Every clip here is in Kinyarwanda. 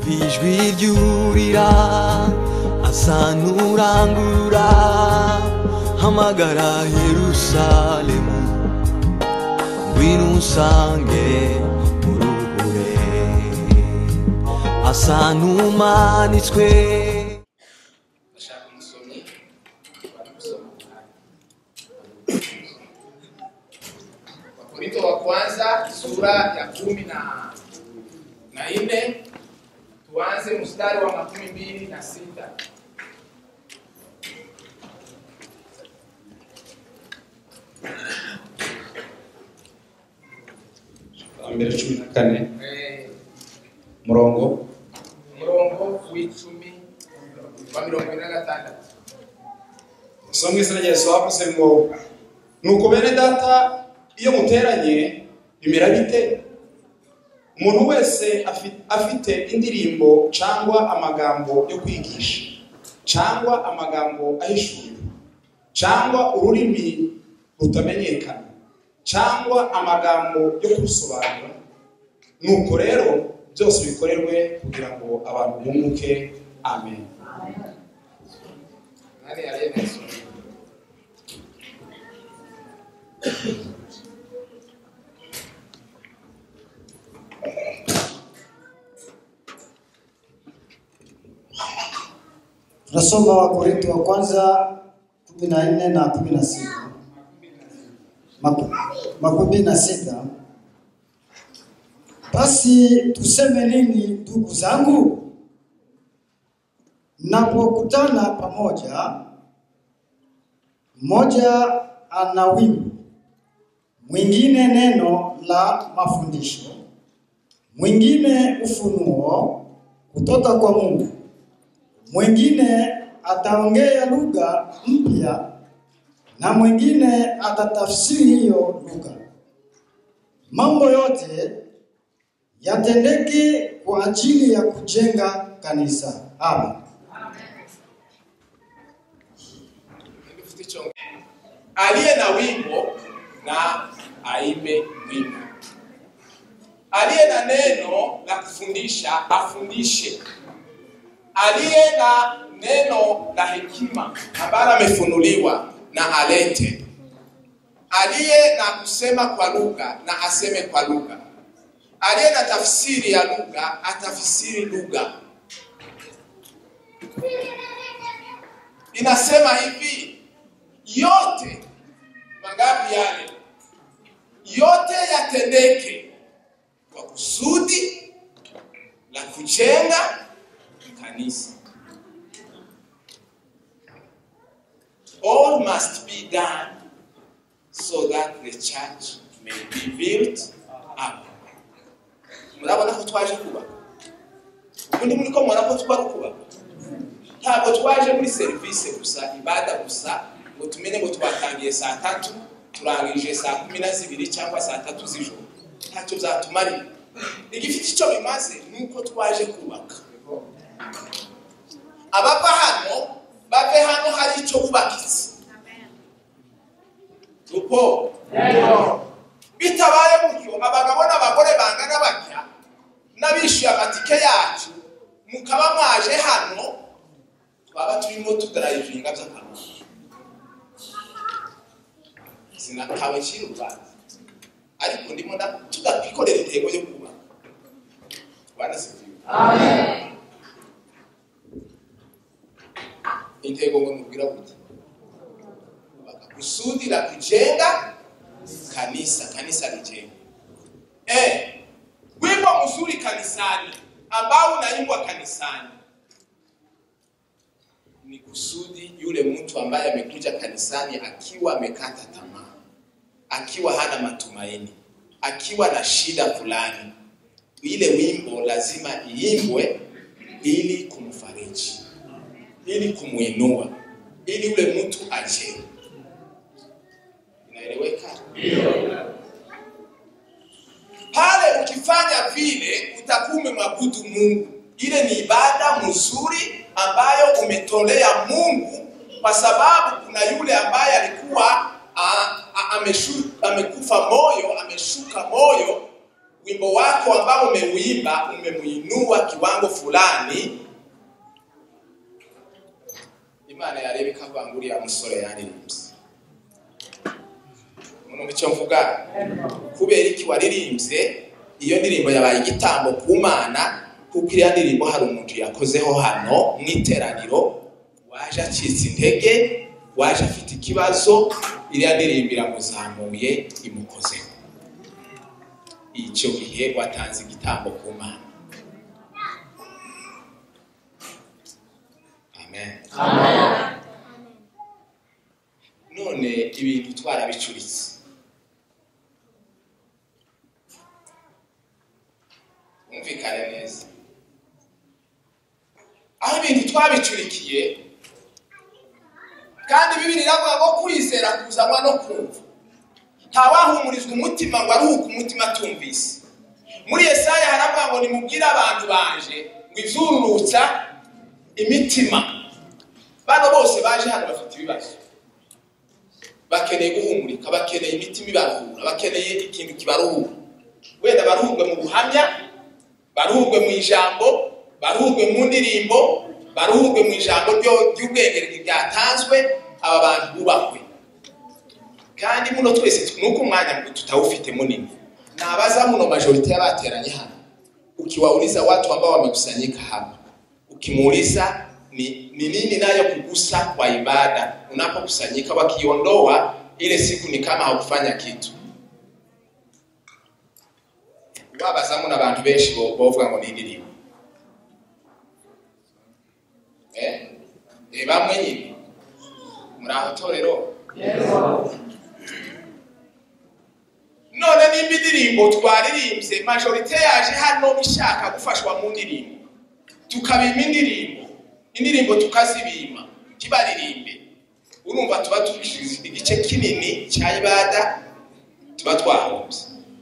ijwi ryurira asa n'urangurura hamagara yerusalemu ngwino usange muruhure asa n'umanitswe ndashaka umusomyi wari gusoma umwanya wakorinto wa kwanza sura ya kumi na na nne tuanze mstari wa makumi mbili na sita mbere cumi na kane Eh, umurongo umurongo w'icumi wa mirongo ine na gatandatu so mwese na yesu bavuze ngo nuko bene data iyo muteranye bimera bite umuntu wese afi- afite indirimbo cyangwa amagambo yo kwigisha cyangwa amagambo ahishuriwe cyangwa ururimi rutamenyekana cyangwa amagambo yo kurusobanura nuko rero byose bikorerwe kugira ngo abantu bunguke amen nani yari yasoma Tunasoma Wakorintho wa kwanza kumi na nne na kumi na sita Maku- makumi na sita. Basi tuseme nini ndugu zangu? Mnapokutana pamoja, mmoja ana wimbo, mwingine neno la mafundisho, mwingine ufunuo kutoka kwa Mungu mwingine ataongea lugha mpya na mwingine atatafsiri hiyo lugha. Mambo yote yatendeke kwa ajili ya kujenga kanisa. Amen. Hebu tuchonge. aliye na wimbo na aimbe wimbo, aliye na neno la kufundisha afundishe, aliye na neno la hekima ambalo amefunuliwa na alete, aliye na kusema kwa lugha na aseme kwa lugha, aliye na tafsiri ya lugha atafsiri lugha. inasema hivi yote mangapi yale yote yatendeke kwa kusudi la kujenga kanisa all must be done so that the church may be built up murabona ko twaje kubaka ubundi muri ko mubona ko twaje kubaka ntabwo twaje muri serivisi gusa ibada gusa ngo tumenye ngo twatangiye saa tatu turangije saa kumi na zibiri cyangwa saa tatu z'ijoro ntacyo byatumarira igifite icyo bimaze ni uko twaje kubaka abava hano bave hano hari icyo bubakitse tupo bitabaye gutyo abagabo n'abagore bangana batya n'abishyuye amatike yacu mukaba mwaje hano twaba turimo tudarayivinga by'akamaro sinatawe kiri urubanza ariko ndimo nda- tudakikorera intego yo kuba bana sivyo intego ngo nubwira buti kubaka kusudi la kujenga kanisa kanisa lijenge eh wimbo mzuri kanisani ambao unaimbwa kanisani ni kusudi yule mtu ambaye amekuja kanisani akiwa amekata tamaa, akiwa hana matumaini, akiwa na shida fulani, ile wimbo lazima iimbwe ili kumfariji, ili kumwinua, ili yule mtu ajenge. Inaeleweka? Pale ukifanya vile utakuwa umemwabudu Mungu. Ile ni ibada mzuri ambayo umetolea Mungu, kwa sababu kuna yule ambaye alikuwa a, a, ameshu, amekufa moyo, ameshuka moyo, wimbo wako ambao umeuimba umemuinua kiwango fulani imana yareba ikavangurira musore yaririmbye umuntu icyo mvuga kubera iki waririmbye iyo ndirimbo yabaye igitambo ku mana kuko iriya ndirimbo hari umuntu yakozeho hano mu iteraniro waje acitse intege waje afite ikibazo iriya ndirimbo iramuzamuye imukozeho icyo gihe watanze igitambo ku mana amen none ibintu twarabicuritse bumvikane neza aho ibintu twabicurikiye kandi bibiri iravuga ko kwizera kuzanwa no kumva ntawahumurizwa umutima ngo aruhuke umutima atumvise muri yesaya haravuga ngo nimubwire abantu banje ngo izururutsa imitima bano bose baje hano bafite ibibazo bakeneye guhumurika bakeneye imitima ibaruhura bakeneye ikintu kibaruhura wenda baruhurwe mu buhamya baruhurwe mu ijambo baruhurwe mu ndirimbo baruhurwe mu ijambo ryo- ry'ubwenge ryatanzwe aba bantu bubahwe kandi muno twese nuko umwanya ngo tutawufite munini nabaza muno majorite y'abateranye hano ukiwauliza watu ambao wamekusanyika hapa ukimuuliza ni, ni nini nayo kugusa kwa ibada unapokusanyika wakiondoa ile siku ni kama haukufanya kitu wabaza muno abantu benshi bo- bovuga ngo nindirimbo eh? Eh, bamwe nyine muri aho torero none nimba indirimbo twaririmbye majorite yaje hano ishaka gufashwa mu ndirimbo tukabima indirimbo indirimbo tukazibima ntibaririmbe urumva tuba tubishize igice kinini cya ibada tuba twahombye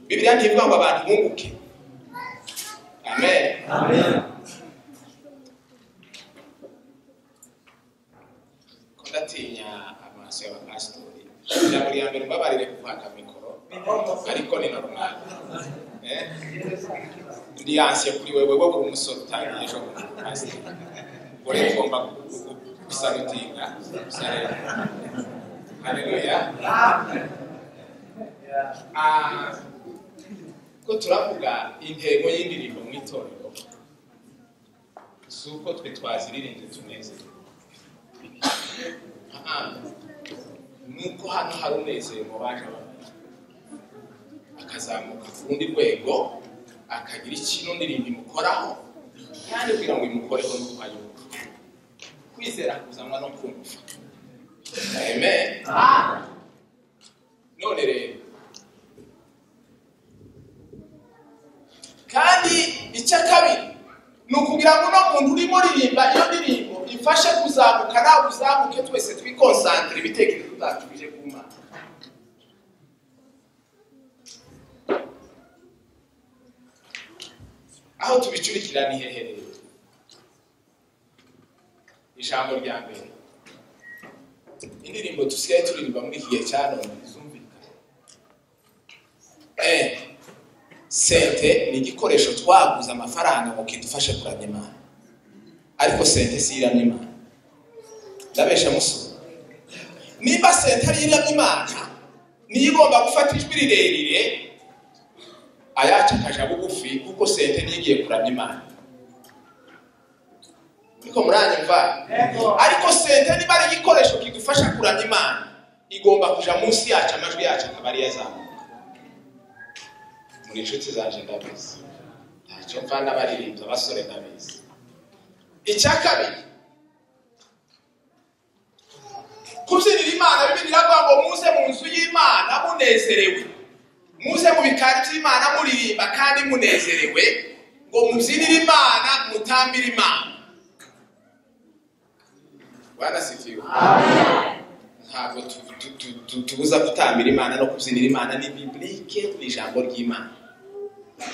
bibiliya ntibivuga ngo abantu bunguke amen ko ndatinya amaso y'abapasitori ijambo rya mbere mbabarire kuhaka mikoro ariko ni normal Eh? ndi ansiye kuri wewe wowe uri umusore utangiye ejo bundi pasiteri uri ngomba gusarutinga haleluya Ah, ko turavuga intego y'indirimbo mu itorero si uko twe twaziririnze tunezerwa nuko hano hari umunezero mu baje babiri akazamuka ku rundi rwego akagira ikintu ndirimbo imukoraho kandi kugira ngo imukoreho nuko ayumva kwizera kuzanwa no kumva amen none rero kandi icya kabiri ni ukugira ngo uno muntu urimo uririmba iyo ndirimbo ifashe kuzamuka nawe uzamuke twese twikonsantire ibitekerezo byacu bije ku mana aho tubicurikira ni hehe rero ijambo rya mbere indirimbo dusigaye turirimba muri iki gihe cya none zumvikana Eh, sente ni igikoresho twaguze amafaranga ngo kidufashe kuramya imana ariko sente si iramya imana ndabesha musoro nimba sente ari iramya imana niyo igomba gufata ijwi rirerire ayaca akaja bugufi kuko sente ntigiye kuramya imana ariko muranyumva ariko sente niba ari igikoresho kidufasha kuramya imana igomba kuja munsi yacu amajwi yacu akaba ariyo azamuka muri inshuti zanje ndabizi ntacyo mva n'abaririmbyi abasore ndabizi icya kabiri kubyinira imana bibiri iravuga ngo muze mu nzu y'imana munezerewe muze mu bikari by'imana muririmba kandi munezerewe ngo mubyinire imana mutambire imana barasifiwe ntabwo tu- tu- tu- tu- tubuza gutambira imana no kubyinira imana ni biblike ni ijambo ry'imana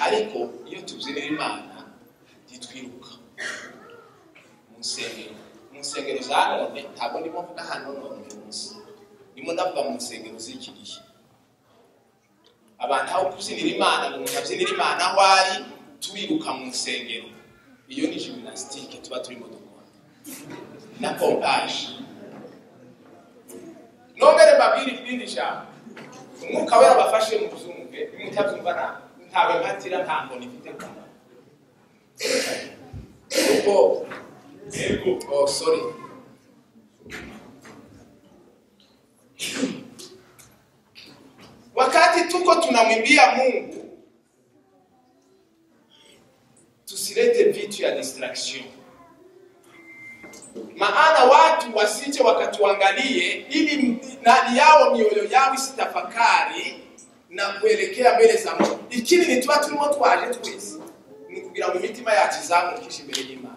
ariko iyo tubyinira imana ntitwiruka mu nsengero mu nsengero za none ntabwo ndimo mvuga hano none uyu munsi ndimo ndavuga mu nsengero z'iki gihe abantu aho kubyinira imana ngo umuntu abyinire imana aho ari turiruka mu nsengero iyo ni jiminasitike tuba turimo dukora na pompaje nongere mbabwire irindi jambo umwuka we yabafashe mu byumve nimutabyumva nta ntawe mpatira nta nkoni mfite kumva kuko oh sorry Wakati tuko tunamwimbia Mungu, tusilete vitu ya distraction, maana watu wasije wakatuangalie ili ndani yao mioyo yao isitafakari na kuelekea mbele za Mungu. Ikindi ni tuba turimo twaje twese ni kugira ngo imitima yacu izamurikishe imbere y'Imana.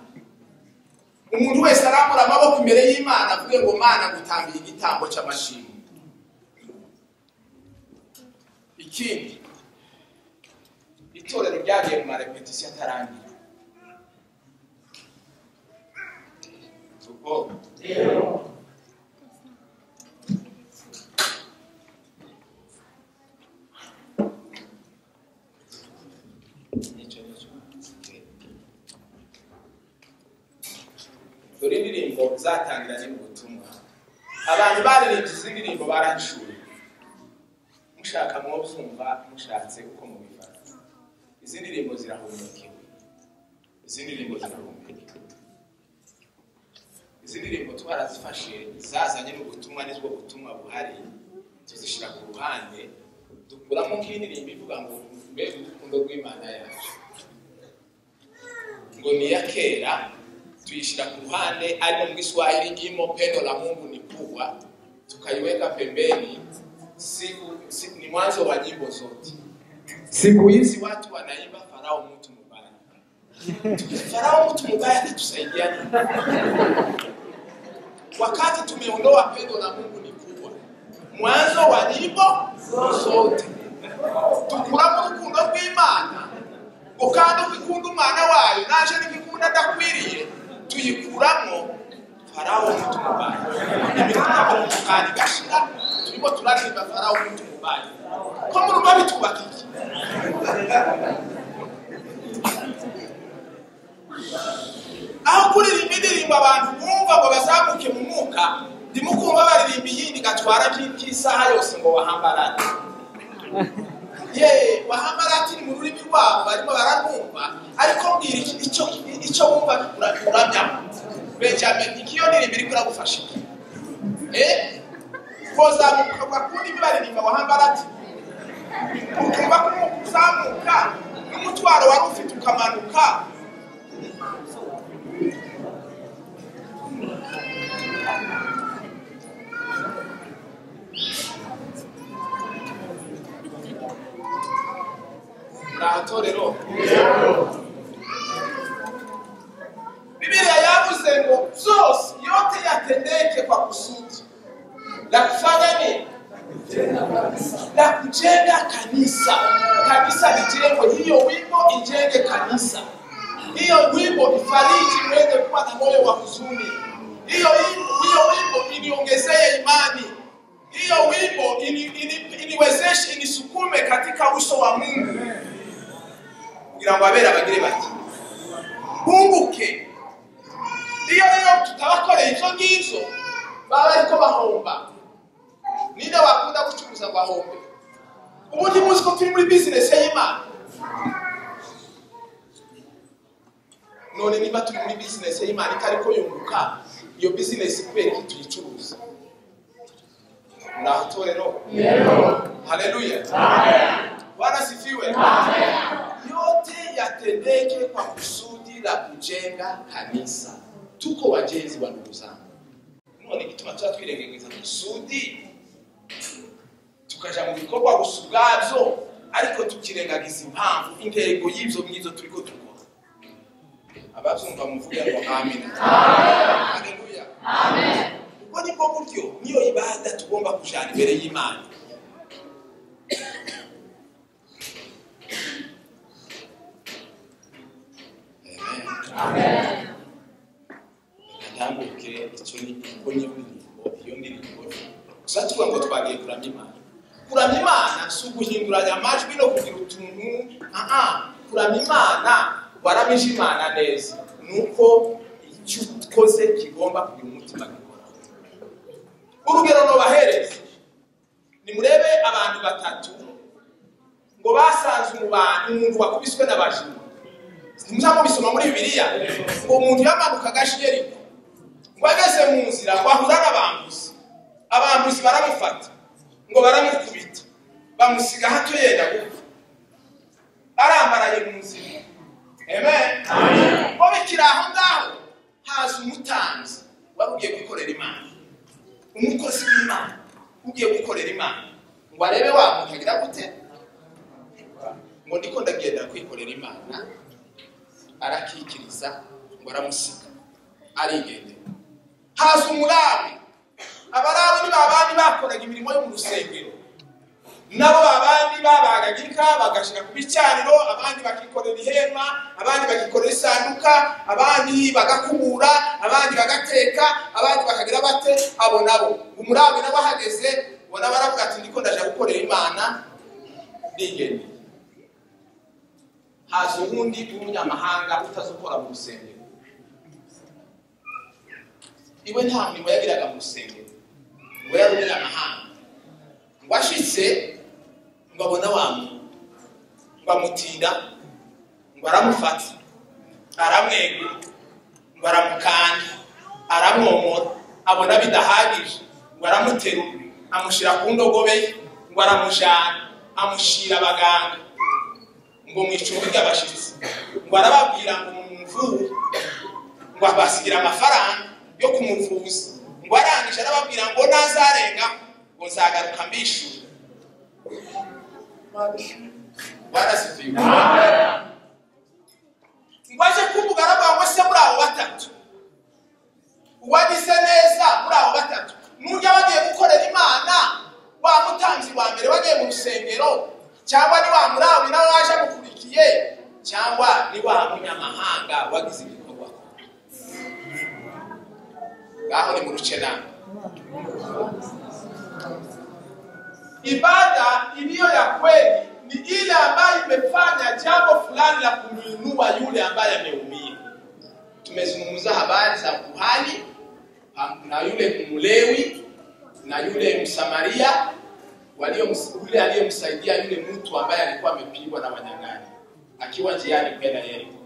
Umuntu wese arambura amaboko imbere y'Imana avuge ngo Mana gutambiye igitambo cy'amashimwe. ikindi itorero ryagiye mu marepetisiyo atarangira ubwo dore indirimbo zatangira ni mu butumwa abantu baririmbye izi ndirimbo baranshuye mushaka mwobyumva mushatse uko mubifata izi ndirimbo zirahumukiwe izi ndirimbo zirahumukiwe izi ndirimbo twarazifashe zazanye n'ubutumwa nibwo butumwa buhari tuzishyira ku ruhande dukuramo nk'indirimbo ivuga ngo mbega urukundo rw'imana yacu ngo ni iya kera tuyishyira ku ruhande ariko mu giswahili irimo pendo la mungu ni kubwa tukaiweka pembeni siku, siku ni mwanzo wa nyimbo zote. Siku hizi watu wanaimba farao mtu mubaya. Farao mtu mubaya atatusaidia nini? Wakati tumeondoa pendo la Mungu ni kubwa, mwanzo wa nyimbo zote tukuramo urukundo rw'Imana ngo kandi ukikunda umwana wayo naje nibikunda adakwiriye tuyikuramo farawo mtu mubaya imitwaro mu kandi gashira turimo turaririmba farawo mtu mubaya ko mu rugo bitwubaka iki aho kuririmba indirimbo abantu bumva ngo bazamuke mu mwuka ndimo kumva baririmba iyindi gatwara by'isaha yose ngo wahambarane ye wahambarate ni mu rurimi rwabo barimo bararwumva ariko mbwira iki icyo icyo wumva uranyamo benjamin ikiyo ndirimbo iriko iragufasha eh kozamuka bakunda ibi baririmba wahambarati ukumva ko uzamuka n'umutwaro wari ufite ukamanuka ni ahatorero Biblia yavuze ngo byose yote yatendeke kwa kusudi la kufanya nini? La kujenga kanisa. Kanisa lijengwe, hiyo wimbo ijenge kanisa, hiyo wimbo ifariji, uweze kuwa na moyo wa huzuni. Hiyo wimbo, hiyo wimbo iniongezee imani, hiyo wimbo ini- ini- iniwezeshe, inisukume katika uso wa Mungu kugira ngo abera bagire bati bunguke iyo rero tutabakoreye izo ngizo baba ariko bahomba ninde wakunda gucuruza ngo ahombe ubundi muzi ko turi muri bizinesi y'imana none niba turi muri bizinesi y'imana itariko yunguka iyo bizinesi kubera iki tuyicuruza ni ahatorero haleluya bwana sifiwe yote yatendeke kwa kusudi la kujenga kanisa tuko wajenzi wa ndugu zangu none igituma tuba twirengagiriza kusudi tukaja mu bikorwa gusa ubwabyo ariko tukirengagiza impamvu intego y'ibyo mwizo turiko dukora ababyumva muvuge ngo amen haleluya ubwo nibwo buryo niyo ibada tugomba kujana imbere y'imana Amen. ntambuke icyo ni uko nyine iyo ndirimbo gusa tuvuga ngo twagiye kuramya imana kuramya imana si uguhinduranya amajwi no kugira utuntu aha kuramya imana waramije imana neza ni uko icyo ukoze kigomba kugira umutima gikora urugero nubahereza nimurebe abantu batatu ngo basanze umubanyi umuntu wakubiswe n'abajura muzamubisoma muri bibiliya ngo umuntu yamanukaga ashiyeriko ngo ageze mu nzira ngo ahura n'abambuzi abambuzi baramufata ngo baramukubita bamusiga hato yenda gupfa arambaraye mu nzira amen ngo bikiri aho ngaho haza umutanzi wari ugiye gukorera imana umukozi w'imana ugiye gukorera imana ngo arebe wa muntu agira gute ngo ndiko ndagenda kwikorera imana arakikiriza ngo aramusiga arigendera haza umurabi abarabi ni babandi bakoraga imirimo yo mu rusengero nabo babandi babagaga inka bagashira ku bicaniro abandi bakikorera ihema abandi bakikorera isanduka abandi bagakubura abandi bagateka abandi bakagira bate abo nabo umurabi nabo ahageze ngo nabo aravuga ati ndiko ndaje gukorera imana nigende haza ubundi w'umunyamahanga utazukora mu rusengero iwe nta murimo yagiraga mu rusengero ngo yari umunyamahanga ngo ashitse ngo abona wa muntu ngo amutinda ngo aramufata aramwegura ngo aramukanda aramwomora abona bidahagije ngo aramuterura amushyira ku ndogobe ye ngo aramujana amushyira abaganga ngo mu icumbi ry'abashyitsi ngo arababwira ngo mumuvure ngo abasigira amafaranga yo kumuvuza ngo arangije arababwira ngo nazarenga ngo nzagaruka mbishyura barasifiwe ngo aje kuvuga aravuga ngo se muri abo batatu uwagize neza muri abo batatu nujya bagiye gukorera imana wa mutanzi wa mbere wagiye mu rusengero cyangwa ni wa murabi nawe waje amukurikiye cyangwa ni wa munyamahanga wagize igikorwa ngaho ni mu ruce nama ibada iliyo ya kweli ni ile ambayo imefanya jambo fulani la kumwinua yule ambaye ameumia tumezungumza habari za kuhani pam- na yule mlewi na yule msamaria walioms- yule aliyemsaidia yule mtu ambaye alikuwa amepigwa na wanyang'anyi akiwa njiani kwenda yeriko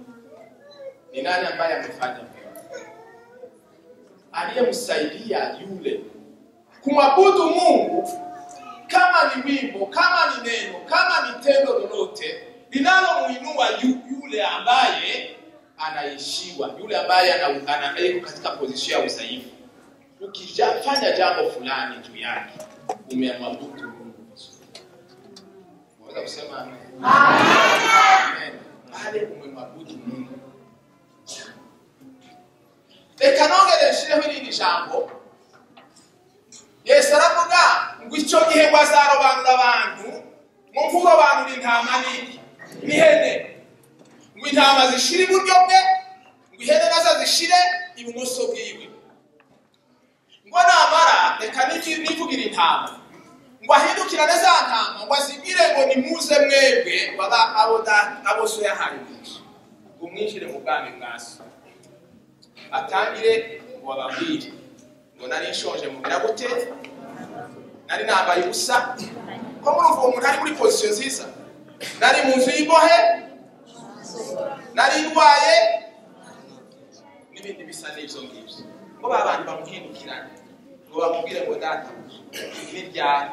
ni nani ambaye amefanya mema aliyemsaidia yule kumwabudu mungu kama ni wimbo kama ni neno kama ni tendo lolote linalomuinua yu, yule ambaye anaishiwa yule ambaye ana- ana- yuko katika pozisio ya udhaifu ukifanya jambo fulani juu yake umemwabudu mungu vizuri. unaweza kusema amen? Amen. pale umemwabudu mungu reka nongere nshireho irindi jambo yesu aravuga ngo icyo gihe ngo azarobanura abantu ngo nkurobanura intama n'iki n'ihene ngo intama zishire iburyo bwe ngo ihene nazo zishire ibumoso bwiwe ngo namara reka nigi- nivugira intama ngo ahindukirane za ntama ngo azibwire ngo nimuze mwebwe baba abo da- abo so yahaye umugisha ngo mwinjire mu bwami bwa so atangire ngo bababwire ngo nari nshonje mubwira gute nari nambaye ubusa ko muri uwo muntu ari muri pozisiyo nziza nari mu nzu y'imbohe nari ndwaye n'ibindi bisa n'ibyo ngibyo ngo ba bantu bamuhindukirane ngo bamubwire ngo data ni ryari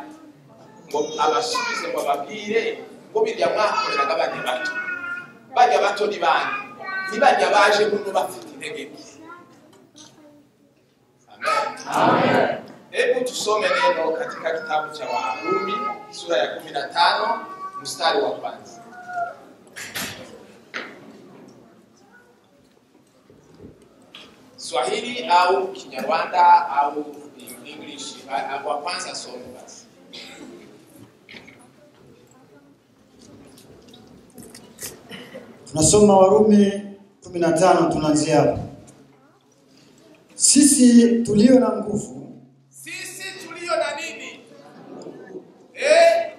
ngo abasubize ngo ababwire ngo birya mwakoreraga abana bato barya bato ni bande ni barya baje kuno bafite intege nke Amen. Hebu tusome neno katika kitabu cha Warumi sura ya 15 mstari wa kwanza. Swahili au Kinyarwanda au English ah, wa kwanza some basi. Tunasoma Warumi 15 tunaanzia hapo. Sisi tulio na nguvu Sisi tulio na nini? Eh?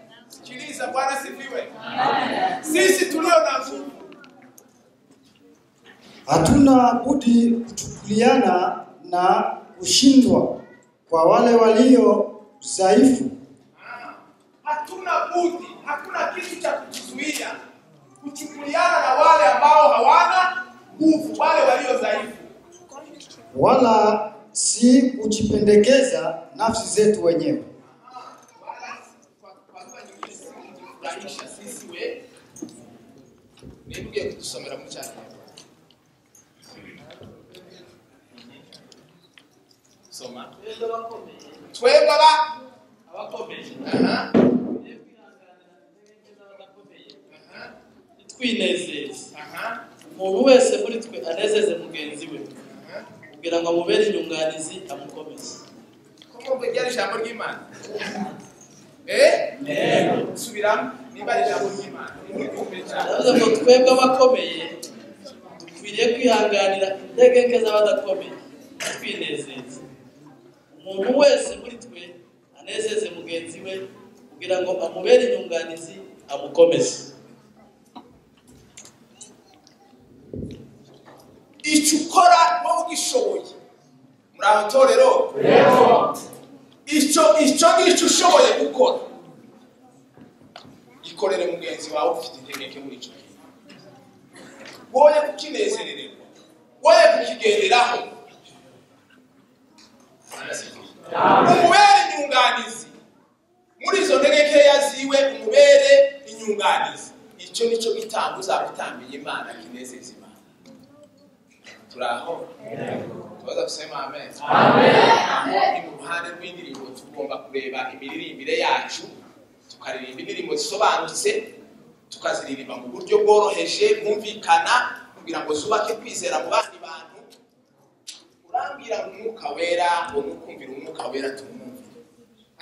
Hatuna budi kuchukuliana na kushindwa kwa wale walio dhaifu. Hatuna budi, hakuna kitu cha kujizuia kuchukuliana na wale ambao hawana nguvu, wale walio dhaifu. wala si kujipendekeza nafsi zetu wenyewe, Wala kwa kwa lugha nyingine, si kujifurahisha sisi we. nimbwiye kudusomera mu cyanyarwanda soma Twebwe aba Aha. Aha. twinezeza Aha. umuntu wese muri twe anezeze mugenzi we kugira ngo amubere inyunganizi amukomeze kuko ngo ryari ijambo ry'imana eh subiramo niba ari ijambo ry'imana yavuze ngo twebwe abakomeye dukwiriye kwihanganira intege nke z'abadakomeye twinezeza umuntu wese muri twe anezeze mugenzi we kugira ngo amubere inyunganizi amukomeze icyo ukora wowe ugishoboye muri aho torero icyo icyo ngicyo ushoboye gukora gikorere mugenzi wawe ufite intege nke muri icyo gihe woye kukinezerererwa woye kukigenderaho umubere inyunganizi muri izo ntege nkeya ziwe umubere inyunganizi icyo nicyo gitambo uzabitambiye imana kinezeza imana turaho tubaza kusema amen aho ni mu ruhande rw'indirimbo tugomba kureba imiririmbire yacu tukaririmba indirimbo zisobanutse tukaziririmba mu buryo bworoheje bwumvikana kugira ngo zubake kwizera mu bandi bantu urambwira ngo umwuka wera ngo nukumvira umwuka wera tumwumvire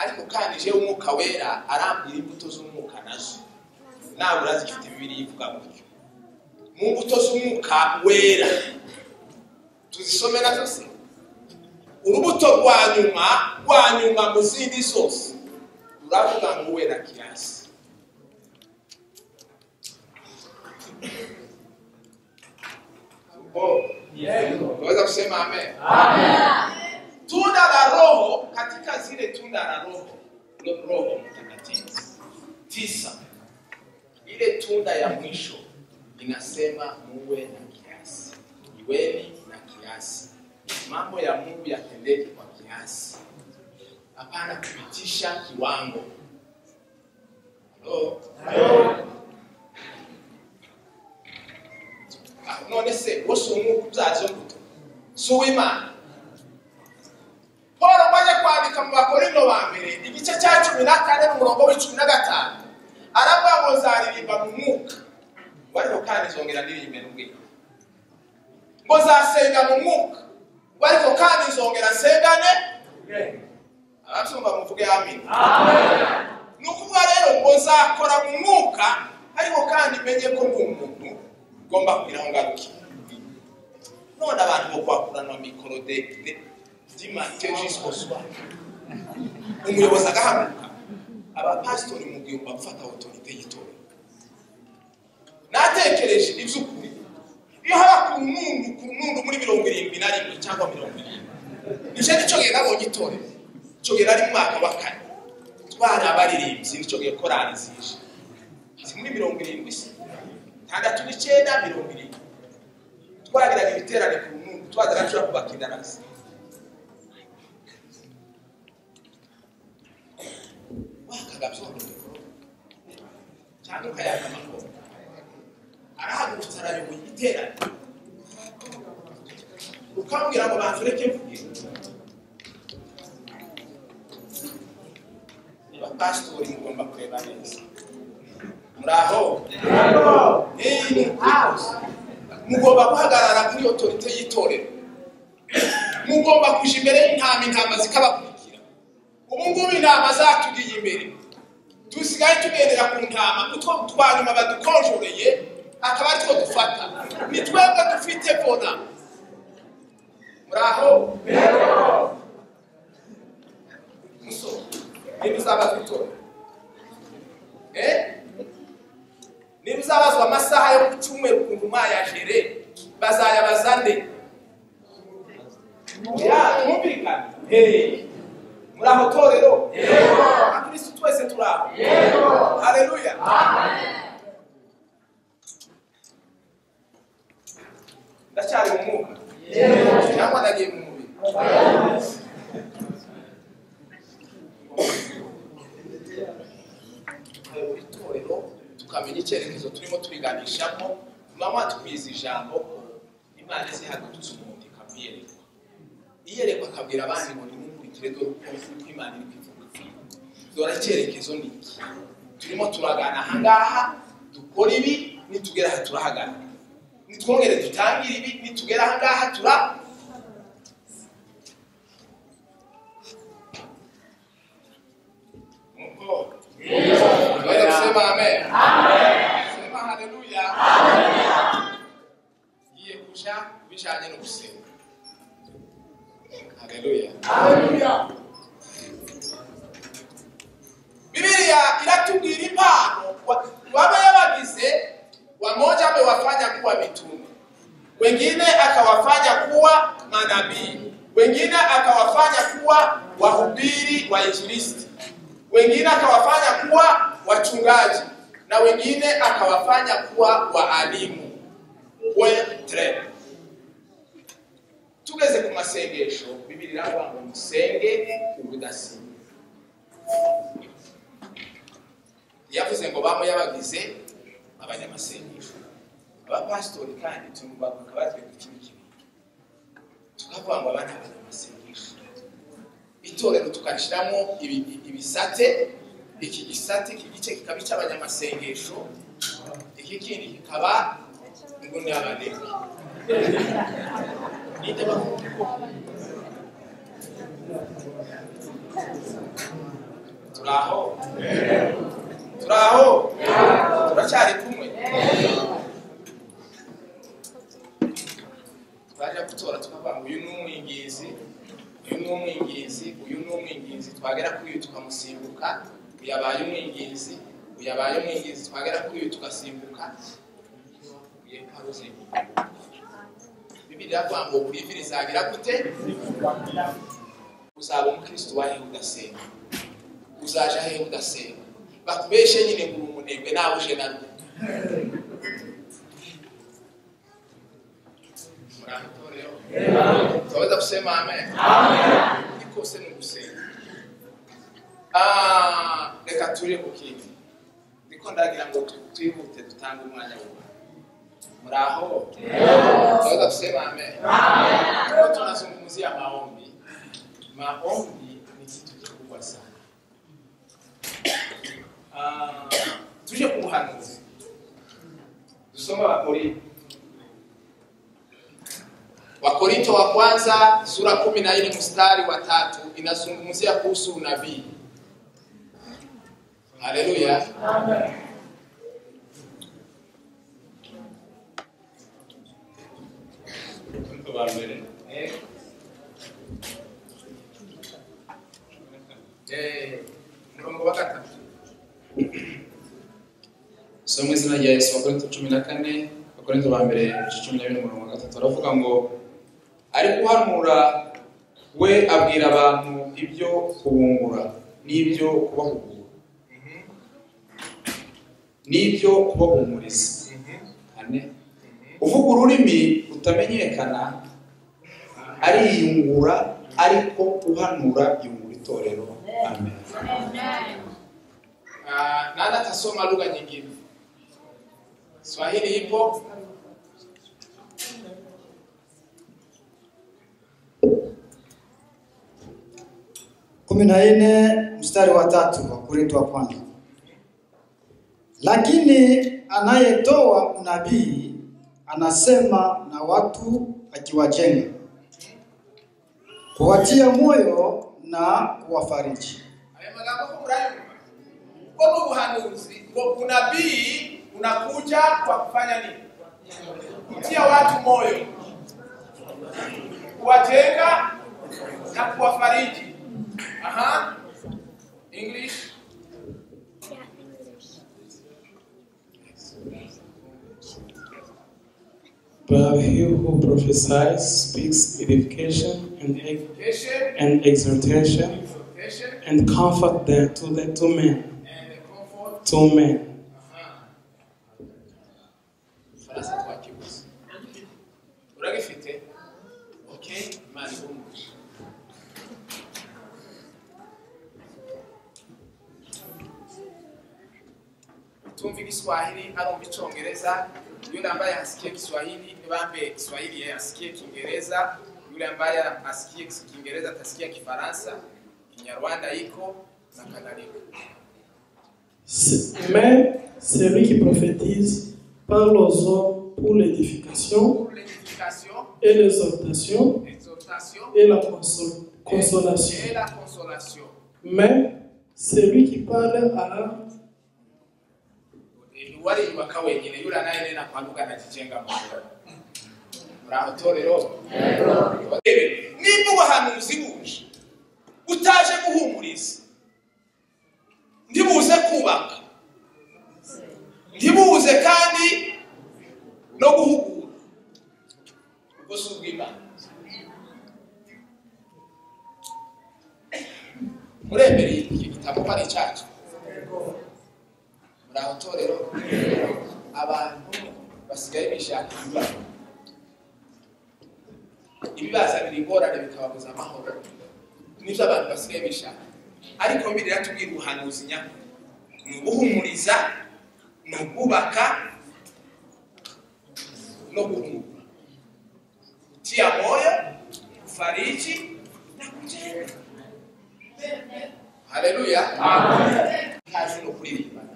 ariko kandi jewe umwuka wera arambwira imbuto z'umwuka nazo nawe urazifite bibiri ivuga gutyo mu mbuto z'umwuka wera tuzisome nazo se urubuto rwa nyuma rwa nyuma mu zindi zose ruravuga ngo wera kirasi Oh, waweza kusema amen. Tunda la Roho katika zile tunda la Roho ndio Roho Mtakatifu tisa, ile tunda ya mwisho inasema muwe na kiasi, iweni na kiasi. Mambo ya Mungu yatendeke kwa kiasi, hapana kupitisha kiwango. Halo? Ah, none se wose umwuka ubyaza imbuto si uw'imana paul amaze kwandika mu bakorinto ba mbere igice cya cumi na kane n'umurongo w'icumi na gatanu aravuga ngo zaririmba mu mwuka ngo ariko kandi zongera ndirimbe n'ubwenge ngo zasenga mu mwuka ngo ariko kandi zongera nsengane abasumba muvuge amina ni ukuvuga rero ngo nzakora mu mwuka ariko kandi menye ko ndi umuntu ugomba kugira aho ngarukira none abantu bo kwakuranwa mikoro de de dimatejisoswa umuyobozi agahaguruka abapasitori mu gihe bafata otorite y'itorero natekereje iby'ukuri iyo haba ku nundu ku nundu muri mirongo irindwi na rimwe cyangwa mirongo irindwi nicyo nicyo gihe nabonye itorero icyo gihe nari mu mwaka wa kane twari abaririmbyi nicyo gihe korari zije si muri mirongo irindwi se itandatu n'icyenda mirongo irindwi twagiraga ibiterane ku nundu twagiraga nshobora kubaka indarasi wakaga byorohewe cyangwa ukayaga amakoro arahagurutse arayoboye igiterane ukambwira ngo bantu reke mvuge niba pasitori mugomba kureba neza muri aho Hey, ni ukuri kose. mugomba guhagarara kuri otorite y'itorero mugomba kuja imbere y'intama intama zikabakurikira ubu ngubu intama zatugiye imbere dusigaye tugendera ku ntama utwo twa nyuma badukonjoreye akaba aritwo dufata ni twebwe dufite bona muraho musoro niba uzabazwa itorero Eh? niba uzabazwa amasaha yo ku cyumweru ukuntu mwayajere bazayabaza nde ya mwumvikana Hey. muri aho torero yego abakirisitu twese turi aho yego hareruya ndacyari mu mwuka cyangwa nagiye mu mubiri mu itorero tukamenya icyerekezo turimo turiganishamo mama twize ijambo imana izi hadutse umuntu ikamwereka iyerekwa akabwira abandi ngo nimukurikire dore ukuntu uko imana iri kwivuga dore icyerekezo ni iki turimo turagana ahangaha dukora ibi nitugera aha turahagana nitwongere dutangire ibi nitugera ahangaha tura Nuko Tuweze kusema amen. Sema haleluya. Ngiye kuja bijanye no gusenga. Haleluya. Biblia inatubwira impano wa- wale wabagize wamoja amewafanya kuwa mitume, wengine akawafanya kuwa manabii, wengine akawafanya kuwa wahubiri wa injilisti, wengine akawafanya kuwa wachungaji na wengine akawafanya kuwa waalimu wetre tugeze ku masengesho bibiri iravuga ngo musenge ubudasiba yavuze ngo bamwe yabagize abanyamasengesho abapasitori kandi tumubaka batwereka ikintu kibi tukavuga ngo abana abanyamasengesho itorero tugashyiramo ibi- ibisate iki gisate iki gice kikaba icy'abanyamasengesho iki kindi kikaba ngo ni abanebwe ninde bakunda turi aho turi aho turacyari kumwe twaje gutora tukavuga ngo uyu ni umwingizi uyu ni umwingizi uyu ni umwingizi twagera kuri uyu tukamusimbuka uyu abaye umwingizi uyu abaye umwingizi twagera kuri uyu tugasimbuka uyu paruze bibiri iravuga ngo buri ivi rizabira gute uzaba umukristo wahe udasenga uzaje ahe udasenga bakubeshe nyine ngo uri umunebwe nawe uje na rumwe muratoreho twaweza kusema amen ni kose ni ugusenga Ah, reka turi ku kindi niko ndagira ngo tu- twihute dutange umwanya wubaha muri aho tunaweza kusema amen Leo tunazungumzia maombi maombi ni kitu kikubwa sana Ah, tuje ku buhanuzi dusoma abakori wakorinto wa kwanza sura kumi na nne mstari wa tatu inazungumzia kuhusu unabii haleluya Eh. Eh, murongo wa gatatu so mu izina rya yesu bakorinto cumi na kane bakorinto ba mbere igice cumi na bine umurongo wa gatatu aravuga ngo ari guhanura we abwira abantu ibyo kubungura n'ibyo kubahugura n'ibyo kubahumuriza ane uvuga ururimi rutamenyekana ariyungura ariko uhanura yungura itorero amen Ah, nani atasoma lugha nyingine swahili ipo kumi na nne mstari wa tatu wa Korinto wa kwanza. Lakini anayetoa unabii anasema na watu akiwajenga, kuwatia moyo na kuwafariji. aya magambo ko murayumva ubwo ni ubuhanuzi ngo unabii unakuja kwa kufanya nini kutia watu moyo kuwajenga na kuwafariji aha english But he who prophesies speaks edification and, ex- education, and exhortation exhortation, and comfort them to the two men. and comfort. Two men. Farasi twakibuze. Uragifite? Okay, mari umwe. Utumva igiswahili arumva icongereza yule ambaye hasikie Kiswahili bambe Kiswahili yeye asikie Kiingereza, yule ambaye asikie Kiingereza atasikia Kifaransa, Kinyarwanda iko na kadhalika. C- Mais celui qui prophétise parle aux hommes pour l'édification Pour l'édification, et l'exhortation l'exhortation et la consol- consolation. et la consolation. Mais celui qui parle à wariyubaka wenyine yura nayo nena kwanuka nakijenga munda muraho torero Rebe, nimba ubuhanuzi buje utaje guhumuriza ntibuze kubaka ntibuze kandi no guhugura ubwo si ubw'imana muremereye iki gitabo ko ari icyacu muri aho torero abantu basigaye bishaka ibibazo ibibaza biri ingorane bikababuza amahoro nibyo abantu basigaye bishaka ariko bibiri yatubwira ubuhanuzi nyakuri ni uguhumuriza ni ubwubaka no guhumura tia moyo kufariji na kujenga haleluya kazi no kuririmbana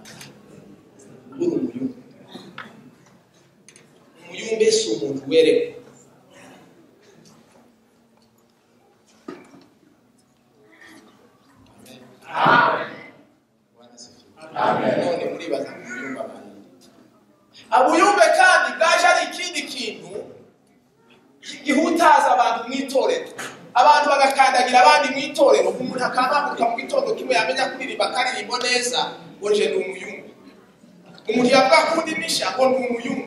uri umuyumbe umuyumbe si umuntu werewe none muribaza ngo umuyumbe abantu abuyumbe kandi bwaje ari ikindi kintu gihutaza abantu mu itorero abantu bagakandagira abandi mu itorero umuntu akabanguka mu gitondo kimwe yamenya kuririmba akaririmbo neza ngo je ni umuyumbe umuntu yavuga ko undi nisha ngo ni umuyumbe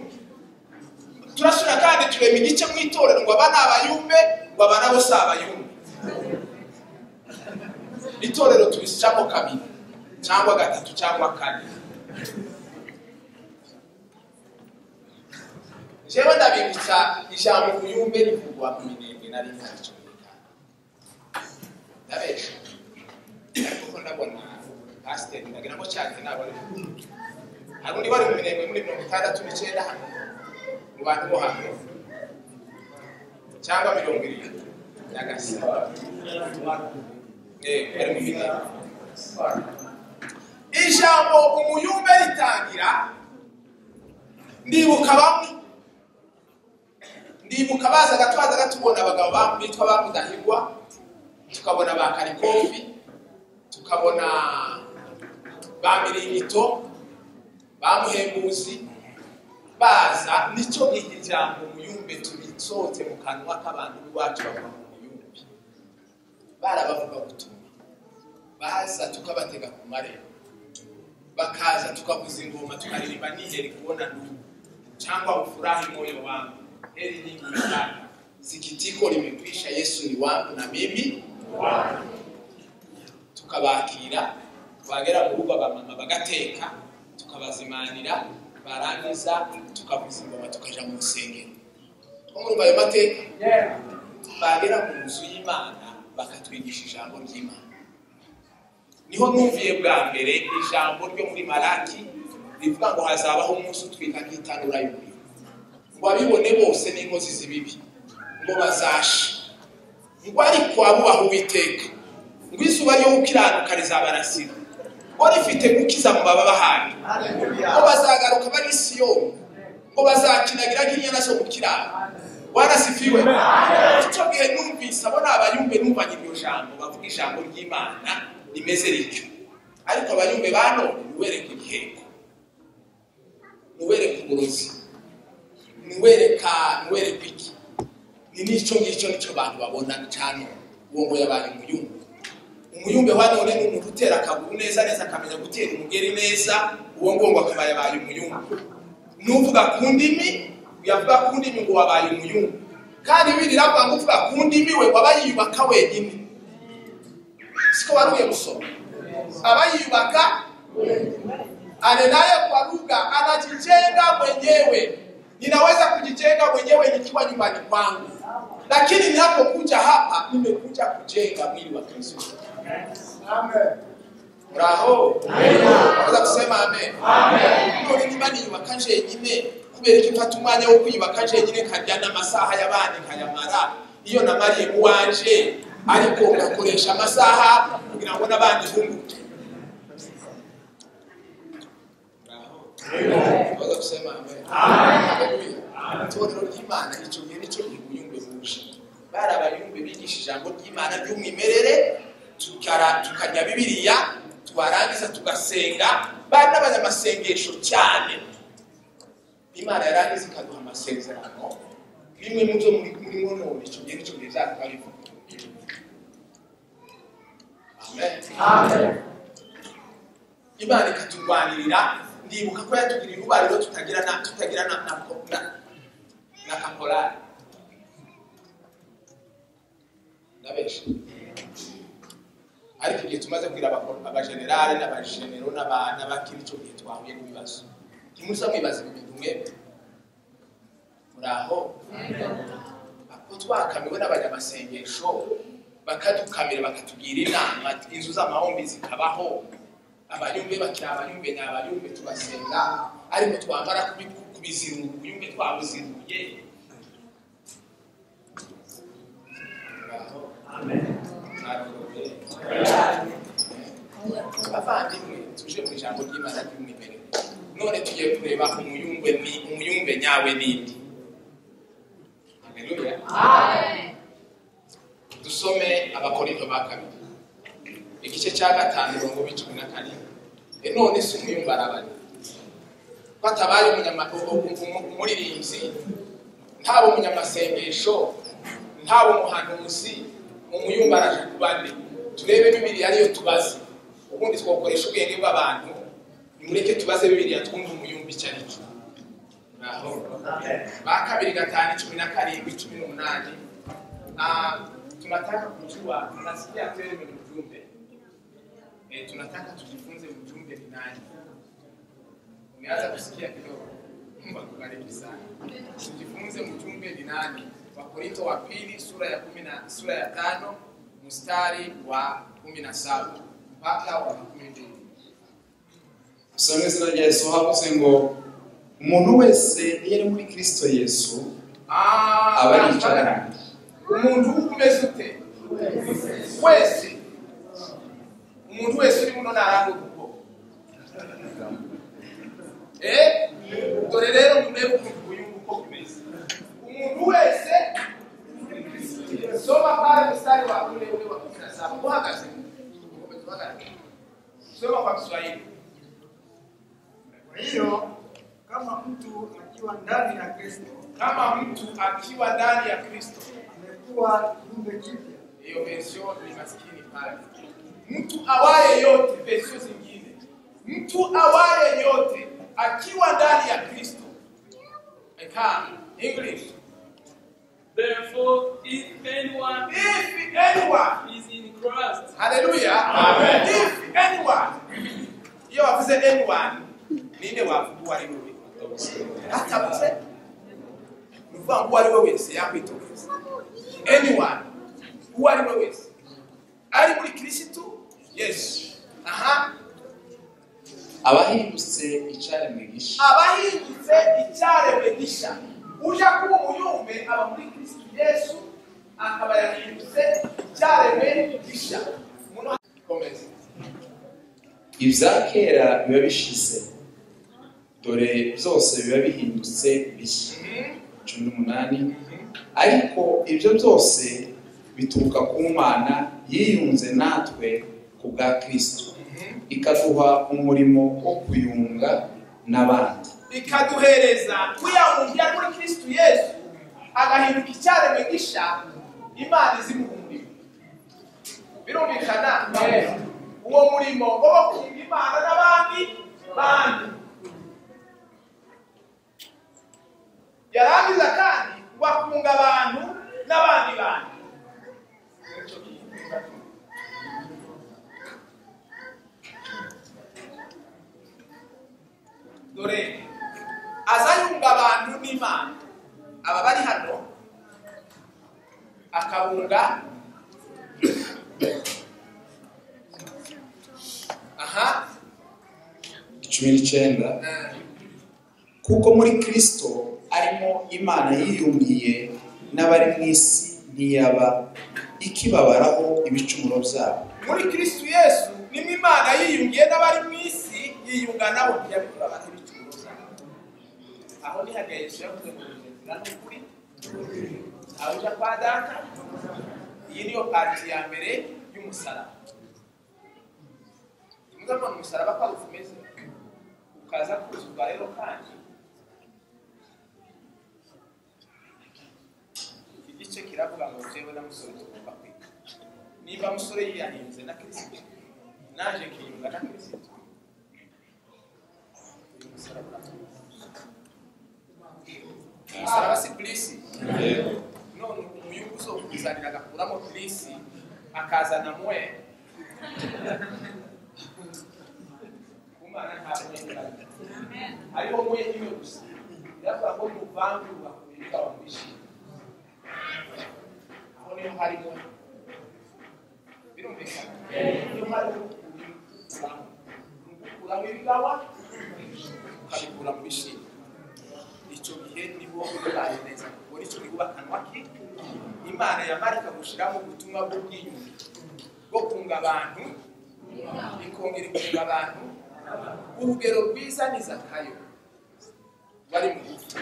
turasubira kandi turema igice mu itorero ngo aba ni abayumbe ngo aba nabo si abayumbe itorero tubisicamo kabiri cyangwa gatatu cyangwa kane jewe ndabibutsa ijambo umuyumbe rivugwa mu minembwe na rimwe na cumi n'itanu ndabesha ariko ko ndabona pasiteri ndagira ngo cyake nabo ari hari undi wari mu mirenge muri mirongo itandatu n'icyenda hano mu bantu bo hano cyangwa mirongo irindwi nyagasina bari mu mirenge ijambo umuyumbe ritangira ndibuka bamwe ndibuka bazaga twazaga tubona abagabo ba- bitwa ba mudahigwa tukabona ba karikofi tukabona ba miringito bamuhembuzi baza nicyo iri jambo umuyumbe tubitsote mu kanwa k'abantu b'iwacu bavuga mu muyumbe barabavuga gutuma baza tukabatega ku marembo bakaza tukavuza ingoma tukaririmba niheri kubona ndugu cyangwa ufurahi moyo wangu heri nyingi sana sikitiko limekwisha yesu ni wangu na mimi tukabakira bagera mu rugo abamama bagateka tukabazimanira barangiza tukavuza ingoma tukaja mu rusengero nko muri ayo mateka bagera mu nzu y'imana bakatwigisha ijambo ry'imana niho numviye bwa mbere ijambo ryo muri maraki rivuga ngo hazabaho umunsi utwika nk'itanura y'umuriro ngo abibone bose n'inkozi z'ibibi ngo bazashe ngo ariko abubaha uwiteka ngo izuba ryo gukiranuka rizabarasira ngo rifite gukiza mu baba bahari ngo bazagaruka bari siyoni ngo bazakinagira nk'inyana zo gukirana warasifiwe icyo gihe numvise abo ni abayumbe numvanye iryo jambo bavuga ijambo ry'imana rimeze rityo ariko abayumbe ba none niwereka igiheko niwereka uburozi niwereka niwereka iki ni n'icyo ngicyo nicyo abantu babona cyane uwo ngo yabaye umuyumbe umuyumbe wa none ni umuntu utera akaguru neza neza akamenya gutera umugeri neza uwo ngomba akaba yabaye umuyumbe n'uvuga ku ndimi yavuga ku ndimi ngo wabaye umuyungu kandi birira kwanga uvuga ku ndimi we waba yiyubaka wenyine siko wari uye gusoma aba yiyubaka anenaye kuaruga anajijenga mwenyewe ninaweza kujijenga mwenyewe nikiwa nyumbani kwangu lakini ninapokuja hapa nimekuja kujenga mwili wa kristo muraho naweza kusema amen none niba niyubaka jenyine kubera iki mfata umwanya wo kwiyubaka jenyine nkarya n'amasaha y'abandi nkayamara iyo namariye mu wanje ariko ngakoresha amasaha kugira ngo n'abandi bunguke Tuweza kusema amen. Haleluya. Itorero ry'Imana icyo gihe nicyo ibuyumbe buje. Bari abayumbe bigisha ijambo ry'Imana ry'umwimerere, tukara- tukajya Bibiliya, twarangiza tugasenga, bari n'abanyamasengesho cyane. Imana yarangiza ikaduha amasezerano, bimwe mu byo muri murimo none icyo gihe nicyo gihe byatwara ivuga. Amen. Imana ikaturwanirira ndibuka ko yatugiriye urubariro tutagira na tutagira na na na, na kaporari ndabesha ariko igihe tumaze kugira abako- abajenerali n'abajenero n'aba- n'abakiri icyo gihe twahuye n'ibibazo ntimuza mwibaza ibi bintu mwebwe muri aho ako twakamiwe n'abanyamasengesho bakadukamira bakatubwira inama inzu z'amahombi zikabaho abanyumbe bakira abanyumbe ni abanyumbe tubasenga ariko twamara kubi- kubizirunga ubuyumbe twabuziruye Ntabwo- abavandimwe tuje mu ijambo ry'imana ry'umwimerere none tugiye kureba umuyumbe ni umuyumbe nyawe n'indi Haleluya. dusome abakorinto ba kabiri igice cya gatanu mirongo ine cumi na karindwi E, none si umwiyumva arabari batabaye umunyama- u- u- u- umuririmbyi ntaba umunyamasengesho ntaba umuhanuzi umuyumva araje ku bandi turebe bibiri ariyo tubaze ubundi twakoresha ubwenge bw'abantu nimureke tubaze bibiriya twumve umuyumva icyo ari cyo Ngaho. ba kabiri gatanu cumi na karindwi cumi n'umunani Ah, tunataka kujua nasikia wewe ni mjumbe e, tunataka tujifunze mjumbe ni nani umeanza kusikia kidogo mungu akubariki sana tujifunze mjumbe ni nani wakorinto wa pili sura ya kumi na sura ya tano mstari wa kumi na saba mpaka wa makumi mbili usanga izina rya yesu havuze ngo umuntu wese iyo ari muri kirisito yesu Ah, aba aricarana umuntu umeze ute wese umuntu wese uri muno ntarangurwa ubwoko Eh? dore rero murebe ukuntu ubuyungu uko bumeze umuntu wese soma pale mstari wa kumi ule wa kumi na saba uhagaze Ukomeze uhagarare. soma kwa kiswahili Kwa hiyo kama mtu akiwa ndani ya Kristo kama mtu akiwa ndani ya kristo amekuwa kiumbe kipya, hiyo versio ni maskini pale. Mtu awaye yote, versio zingine, mtu awaye yote akiwa ndani ya Kristo. Eka, English. Therefore, if anyone If anyone, is in Christ, haleluya, if anyone, iyo wavuze anyone, ninde wavuga uwo ari we wese? Atavuze, ni ukuvuga ngo uwo ari we wese yakwitokeza. Anyone, uwo ari we wese, ari muri Kristo, yes, aha, abahindutse icare mwigisha abahindutse icyaremwe gishya ujya kuba umuyumbe aba muri kristo yesu akaba yahindutse icyaremwe gishya Muno komeza ibya kera biba bishize dore byose biba bihindutse bishya cumi n'umunani ariko ibyo byose bituruka ku mana yiyunze natwe ku bwa kirisito ikaduha umurimo wo kuyunga n'abandi ikaduhereza kuyahumbya muri kristo yesu agahinduka icyaremwe gishya imana izimuha umurimo birumvikana uwo murimo wo kunga imana n'abandi bandi yarangiza kandi bakunga abantu n'abandi bantu dore aza yunga abantu n'imana aba bari hano akabunga aha cumi n'icyenda eh, kuko muri kirisito arimo imana yiyungiye n'abari mu isi ntiyaba ikibabaraho ibicumuro byabo muri kristu yesu nimwe imana yiyungiye n'abari mu isi yiyunga nabo ntiyabikora abantu ibicuruzwa byabo. aho ni hariya yesu yavuze ngo "Nzira n'ukuri aho ujya kwa data iyi niyo pati ya mbere y'umusaraba muze mbona umusaraba ko ari uko umeze ukaza kuzuzwa rero kandi iki gice kiravuga ngo jyewe na musore tugomba kwiga niba musore yiyahinze na kirisito naje nkiyunga na kirisito uyu musaraba umusaraba si kirisi none umuyungu uzokuzanira agakuramo kirisi akazana mwe kumana ntabwo yenda hariho mwe imwe gusa biravuga ngo muvange ugakomeza ukaba mwishimye aho niho harimo birumvikana niyo harimo kuramo kuramo ibigawa ukabikura mu bishimye icyo gihe nibo bibaye neza kuko nicyo gihe ubakanwa ki imana yamarika gushyiramo ubutumwa bw'ubwiyunge bwo kunga abantu ikongera ikunga abantu urugero rwiza ni zakayo bari mu gupfa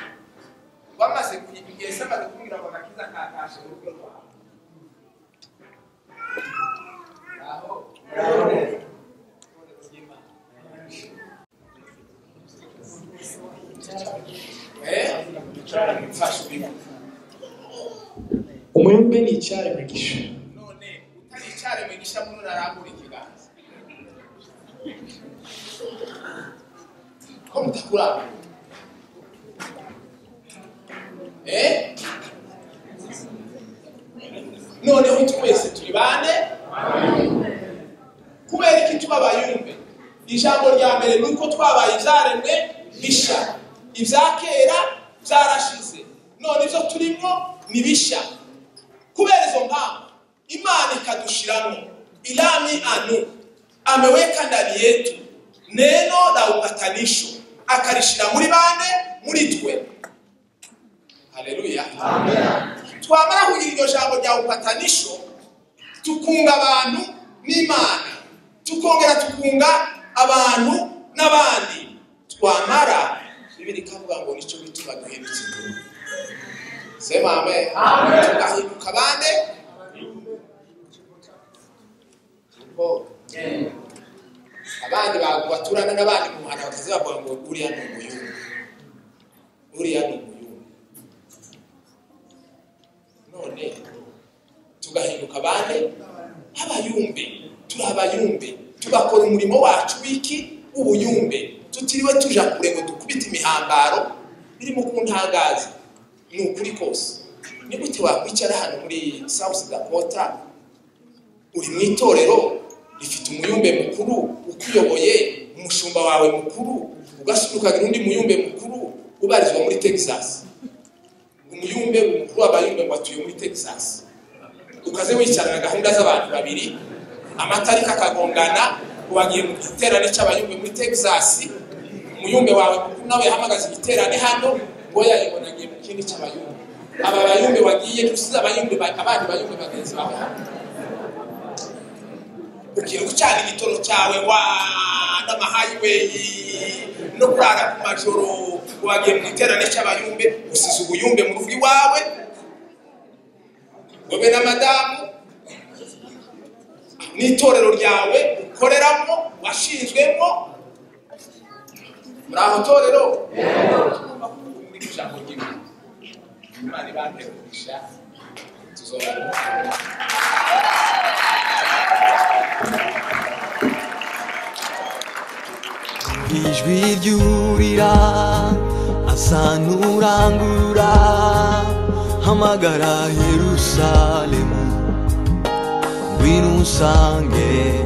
bamaze kuyiga igihe se amaze kumbwira ngo agakiza katashe mu rugo rwawe aho mfashe ubimwe Umuyumbe ni icyayi umugisha none utari icyari mwigisha mununi arambura ikiganza ko mutakurambura eh noneho twese turi bane kubera iki tubabayumbe ijambo rya mbere ni uko twabaye ibyaremwe bishya ibya kera byarashize none ibyo turimo ni bishya kubera izo mpamvu imana ikadushiramo irami anu ameweka ndani yetu neno la upatanisho akarishira muri bande muri twe haleluya twamara kugira iryo jambo rya upatanisho tukunga abantu n'imana tukongera tukunga abantu n'abandi twamara bibiri ikavuga ngo nicyo bituma duhindukira sema amen tugahinduka bande Bo. abandi ba- baturana n'abandi mu muhanda bakaza bavuga ngo uriya ni umuyungu uriya ni umuyungu none tugahinduka bande abayumbe turi abayumbe tugakora umurimo wacu w'iki ubuyumbe tutiriwe tuja kure ngo dukubite imihambaro birimo kuntangaza ni ukuri kose ni gute wakwicara hano muri south dakota uri mu itorero rifite umuyumbe mukuru ukuyoboye umushumba wawe mukuru ugasunika undi muyumbe mukuru ubarizwa muri texas umuyumbe mukuru w'abayumbe ngo atuye muri texas ukaze wicarana gahunda z'abantu babiri amatariki akagongana ubagiye mu giterane cy'abayumbe muri texas umuyumbe wawe mukuru nawe yahamagaza igiterane hano ngo yayibonagiye mu kindi cy'abayumbe aba bayumbe wagiye gusize abayumbe ba- abandi bayumbe bagenzi bawe hano ugiye gucana igitoro cyawe wa n'amahayiweyi no kurara ku majoro wagiye mu iterane cy'abayumbe usize ubuyumbe mu rugo iwawe wowe na madamu n'itorero ryawe ukoreramo washinzwemo muri aho torero muri ijambo ry'imana imana ibantere umugisha tuzobana ijwi ryurira asa n'urangura hamagara yerusalemu ngwino unsange